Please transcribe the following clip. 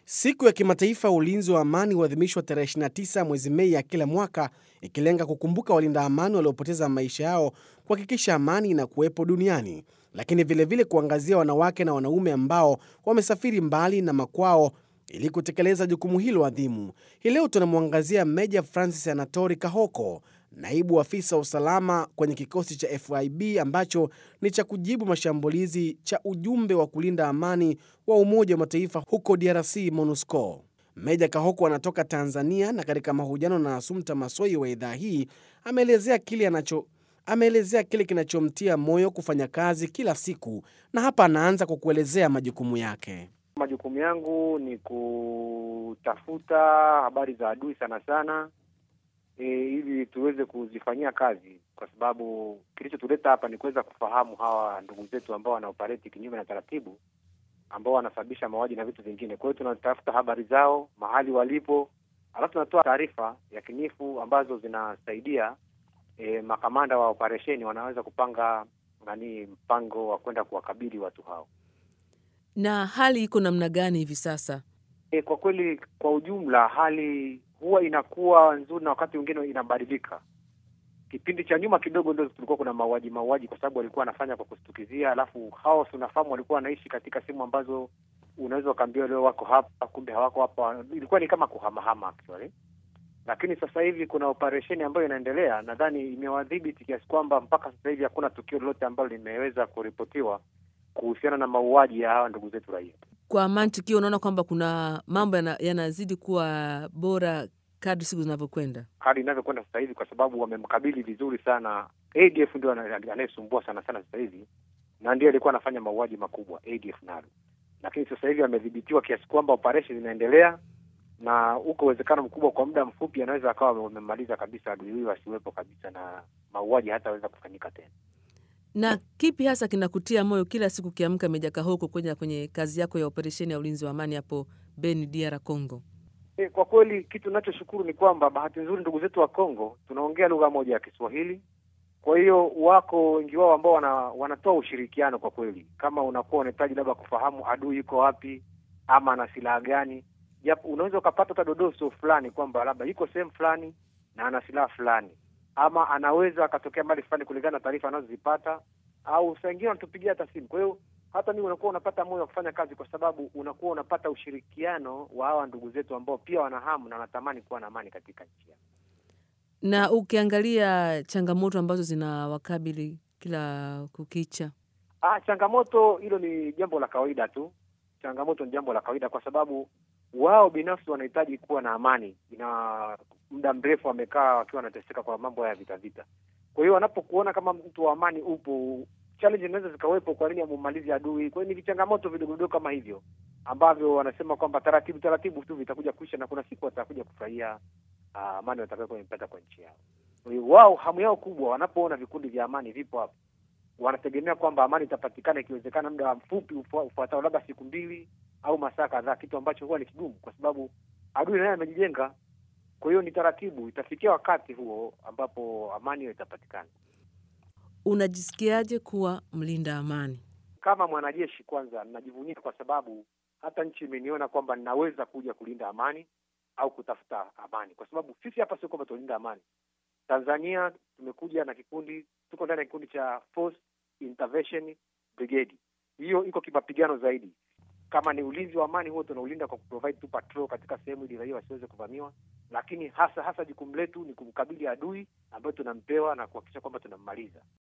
Siku ya kimataifa ya ulinzi wa amani huadhimishwa tarehe 29 mwezi Mei ya kila mwaka, ikilenga kukumbuka walinda amani waliopoteza maisha yao kuhakikisha amani inakuwepo duniani, lakini vilevile kuangazia wanawake na wanaume ambao wamesafiri mbali na makwao ili kutekeleza jukumu hilo adhimu. Hii leo tunamwangazia Meja Francis Anatori Kahoko, naibu afisa wa usalama kwenye kikosi cha FIB ambacho ni cha kujibu mashambulizi cha ujumbe wa kulinda amani wa Umoja wa Mataifa huko DRC, MONUSCO. Meja Kahoko anatoka Tanzania na katika mahojiano na Asumta Masoi wa idhaa hii ameelezea kile anacho ameelezea kile kinachomtia moyo kufanya kazi kila siku, na hapa anaanza kwa kuelezea majukumu yake. Majukumu yangu ni kutafuta habari za adui sana sana, e, ili tuweze kuzifanyia kazi, kwa sababu kilichotuleta hapa ni kuweza kufahamu hawa ndugu zetu ambao wanaoperate kinyume na taratibu, ambao wanasababisha mauaji na vitu vingine. Kwa hiyo tunatafuta habari zao, mahali walipo, alafu tunatoa taarifa yakinifu ambazo zinasaidia e, makamanda wa operesheni wanaweza kupanga nani, mpango wa kwenda kuwakabili watu hao. Na hali iko namna gani hivi sasa? E, kwa kweli kwa ujumla hali huwa inakuwa nzuri na wakati mwingine inabadilika. Kipindi cha nyuma kidogo ndio tulikuwa kuna mauaji mauaji, kwa sababu walikuwa wanafanya kwa kustukizia, alafu hao tunafahamu walikuwa wanaishi katika sehemu ambazo unaweza ukaambiwa leo wako hapa, kumbe hawako hapa. Ilikuwa ni kama kuhamahama actually, lakini sasa hivi kuna operesheni ambayo inaendelea, nadhani imewadhibiti kiasi kwamba mpaka sasa hivi hakuna tukio lolote ambalo limeweza kuripotiwa kuhusiana na mauaji ya hawa ndugu zetu raia. Kwa mantiki, unaona kwamba kuna mambo yana- yanazidi kuwa bora kadri siku zinavyokwenda. hali inavyokwenda sasa hivi, kwa sababu wamemkabili vizuri sana. ADF ndio ana- anayesumbua sana sana sasa hivi, na ndiye alikuwa anafanya mauaji makubwa ADF nalo, lakini sasa hivi amedhibitiwa kiasi kwamba operation zinaendelea, na uko uwezekano mkubwa kwa muda mfupi anaweza akawa wamemmaliza kabisa adui huyo, asiwepo kabisa na mauaji hataweza kufanyika tena. Na kipi hasa kinakutia moyo kila siku ukiamka, Meja Kahoko, kwenye kwenye kazi yako ya operesheni ya ulinzi wa amani hapo Beni, DR Congo? E, kwa kweli kitu ninachoshukuru ni kwamba bahati nzuri ndugu zetu wa Kongo tunaongea lugha moja ya Kiswahili. Kwa hiyo wako wengi wao ambao wana, wanatoa ushirikiano kwa kweli. Kama unakuwa unahitaji labda kufahamu adui yuko wapi ama ana silaha gani, japo unaweza ukapata hata dodoso fulani kwamba labda yuko sehemu fulani na ana silaha fulani, ama anaweza akatokea mbali fulani kulingana na taarifa anazozipata, au saa ingine wanatupigia hata simu. Kwa hiyo hata mimi unakuwa unapata moyo wa kufanya kazi, kwa sababu unakuwa unapata ushirikiano wa hawa ndugu zetu ambao pia wana hamu na wanatamani kuwa na amani katika nchi yao. Na ukiangalia changamoto ambazo zinawakabili kila kukicha, Ah, changamoto hilo ni jambo la kawaida tu. Changamoto ni jambo la kawaida kwa sababu wao binafsi wanahitaji kuwa na amani. Ina muda mrefu wamekaa wakiwa wanateseka kwa mambo haya vita vita. Kwa hiyo wanapokuona kama mtu wa amani upo, challenge zinaweza zikawepo, kwa nini amumalizi adui? Kwa hiyo ni vichangamoto vidogo vidogo kama hivyo ambavyo wanasema kwamba taratibu taratibu tu vitakuja kuisha na kuna siku watakuja kufurahia ah, amani watakayoipata kwa nchi yao. Kwa hiyo wao hamu yao kubwa wanapoona vikundi vya amani vipo hapo wanategemea kwamba amani itapatikana ikiwezekana muda mfupi ufua- ufuatao, labda siku mbili au masaa kadhaa, kitu ambacho huwa ni kigumu kwa sababu adui naye amejijenga. Kwa hiyo ni taratibu, itafikia wakati huo ambapo amani hiyo itapatikana. unajisikiaje kuwa mlinda amani? Kama mwanajeshi, kwanza ninajivunia kwa sababu hata nchi imeniona kwamba ninaweza kuja kulinda amani au kutafuta amani, kwa sababu sisi hapa sio kwamba tunalinda amani. Tanzania tumekuja na kikundi, tuko ndani ya kikundi cha Force Intervention Brigade. Hiyo iko kimapigano zaidi. Kama ni ulinzi wa amani, huo tunaulinda kwa kuprovide tu patrol katika sehemu ili raia wasiweze kuvamiwa, lakini hasa hasa jukumu letu ni kumkabili adui ambayo tunampewa na kuhakikisha kwamba tunammaliza.